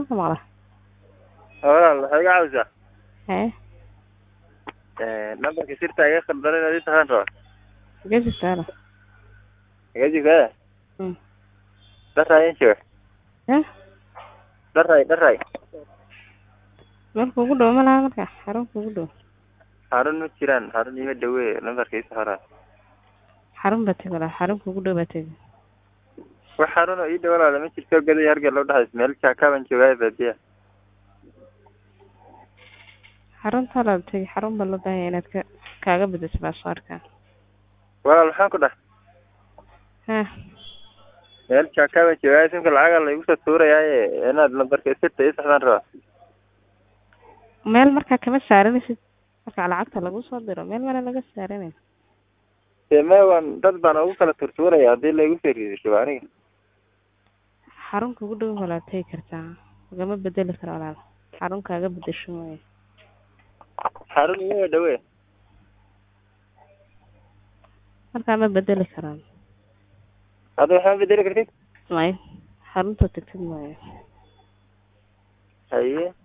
maka maqla walaal waxay iga caawisaa haye nambarka sirta iga khaldan inaad ii taqaan raba xagee jirtaa ala iga jigtaa Mm. dharay in jooga eh dharay dharay meel kuugu dhow ma laha marka xarun kuugu dhow xarun ma jiraan xarun ima dhawe nambarka ii saxara xarun baa tegi walaa xarun kuugu dhow baa tegi wax xarun oo ii dhow walaala ma jirto gaday hargel loo dhaxays meel jaakaaban joogaa baadiya xarunta la tegi xarun baa loo baahanya inaad ka kaaga bedesho baasaarka walaal maxaan ku dhahay ha meel jaakaaban joogaa simka lacaga la igu soo tuurayaaye inaad nambarka sirta ii saxdaan rabaa meel markaa kama saaranaysid marka lacagta lagu soo diro meel mana laga saaranayn dee me waan dad baan ugu kala turtuuraya haddii laigu soo riidisho aniga xarun kuugu dhow walaa tegi kartaa lagama bedeli karo walaal xarun kaaga bedesho mooye xarun ima dhawe markaa ma bedeli karaan hadda waxaa bedeli kartid may xarunta tagtid mooye haye